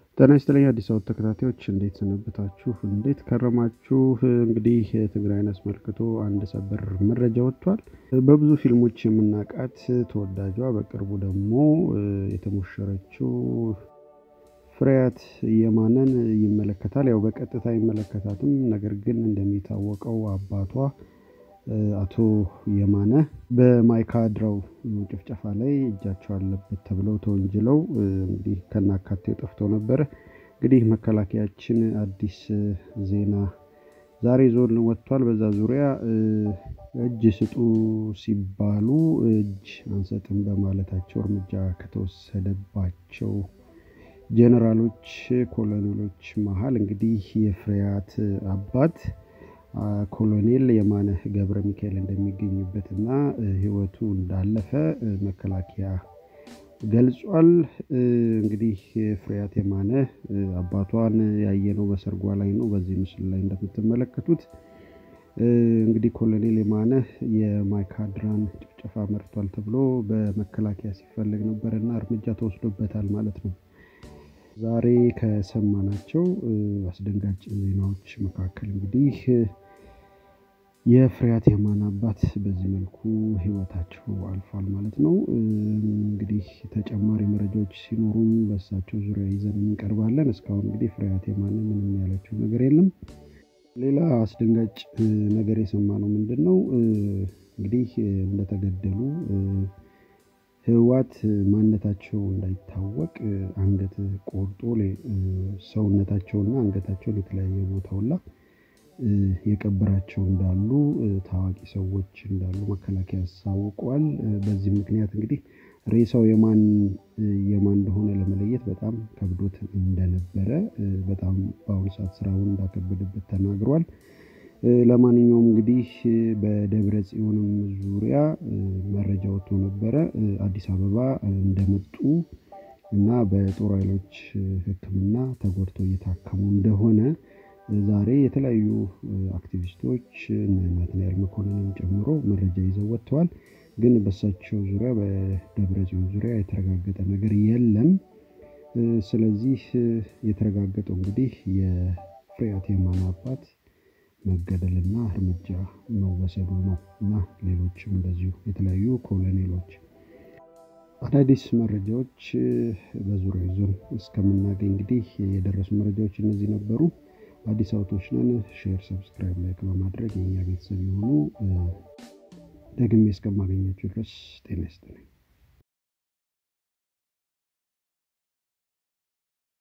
ጤና ይስጥልኝ አዲስ አበባ ተከታታዮች እንዴት ሰነበታችሁ? እንዴት ከረማችሁ? እንግዲህ ትግራይን አስመልክቶ አንድ ሰበር መረጃ ወጥቷል። በብዙ ፊልሞች የምናውቃት ተወዳጇ በቅርቡ ደግሞ የተሞሸረችው ፍሬያት የማነን ይመለከታል። ያው በቀጥታ አይመለከታትም። ነገር ግን እንደሚታወቀው አባቷ አቶ የማነ በማይካድራው ጭፍጨፋ ላይ እጃቸው አለበት ተብለው ተወንጅለው እንግዲህ ከናካቴው ጠፍተው ነበረ። እንግዲህ መከላከያችን አዲስ ዜና ዛሬ ዞን ወጥቷል። በዛ ዙሪያ እጅ ስጡ ሲባሉ እጅ አንሰጥም በማለታቸው እርምጃ ከተወሰደባቸው ጄኔራሎች፣ ኮሎኔሎች መሀል እንግዲህ የፍሬያት አባት ኮሎኔል የማነ ገብረ ሚካኤል እንደሚገኙበት እና ሕይወቱ እንዳለፈ መከላከያ ገልጿል። እንግዲህ ፍሬያት የማነ አባቷን ያየነው በሰርጓ ላይ ነው። በዚህ ምስል ላይ እንደምትመለከቱት እንግዲህ ኮሎኔል የማነ የማይካድራን ጭፍጨፋ መርቷል ተብሎ በመከላከያ ሲፈለግ ነበር እና እርምጃ ተወስዶበታል ማለት ነው። ዛሬ ከሰማናቸው አስደንጋጭ ዜናዎች መካከል እንግዲህ የፍሬያት የማነ አባት በዚህ መልኩ ህይወታቸው አልፏል ማለት ነው። እንግዲህ ተጨማሪ መረጃዎች ሲኖሩም በእሳቸው ዙሪያ ይዘን እንቀርባለን። እስካሁን እንግዲህ ፍሬያት የማነ ምንም ያለችው ነገር የለም። ሌላ አስደንጋጭ ነገር የሰማነው ምንድን ነው? እንግዲህ እንደተገደሉ ህወሓት ማንነታቸው እንዳይታወቅ አንገት ቆርጦ ሰውነታቸውና አንገታቸውን የተለያየ ቦታውላ የቀበራቸው እንዳሉ ታዋቂ ሰዎች እንዳሉ መከላከያ ያሳውቀዋል። በዚህ ምክንያት እንግዲህ ሬሳው የማን የማን እንደሆነ ለመለየት በጣም ከብዶት እንደነበረ በጣም በአሁኑ ሰዓት ስራውን እንዳከበደበት ተናግሯል። ለማንኛውም እንግዲህ በደብረ ጽዮንም ዙሪያ መረጃ ወጥቶ ነበረ። አዲስ አበባ እንደመጡ እና በጦር ኃይሎች ሕክምና ተጎድተው እየታከሙ እንደሆነ ዛሬ የተለያዩ አክቲቪስቶች ናትናኤል መኮንንን ጨምሮ መረጃ ይዘው ወጥተዋል። ግን በሳቸው ዙሪያ በደብረ ጽዮን ዙሪያ የተረጋገጠ ነገር የለም። ስለዚህ የተረጋገጠው እንግዲህ የፍሬያት የማነ አባት መገደልና እርምጃ መወሰዱ ነው እና ሌሎችም እንደዚሁ የተለያዩ ኮሎኔሎች አዳዲስ መረጃዎች በዙሪያ ይዞን እስከምናገኝ እንግዲህ የደረሱ መረጃዎች እነዚህ ነበሩ። አዲስ አበቦች ነን። ሼር፣ ሰብስክራይብ፣ ላይክ በማድረግ የኛ ቤተሰብ የሆኑ ደግሜ እስከማገኛቸው ድረስ ጤና ይስጥልኝ።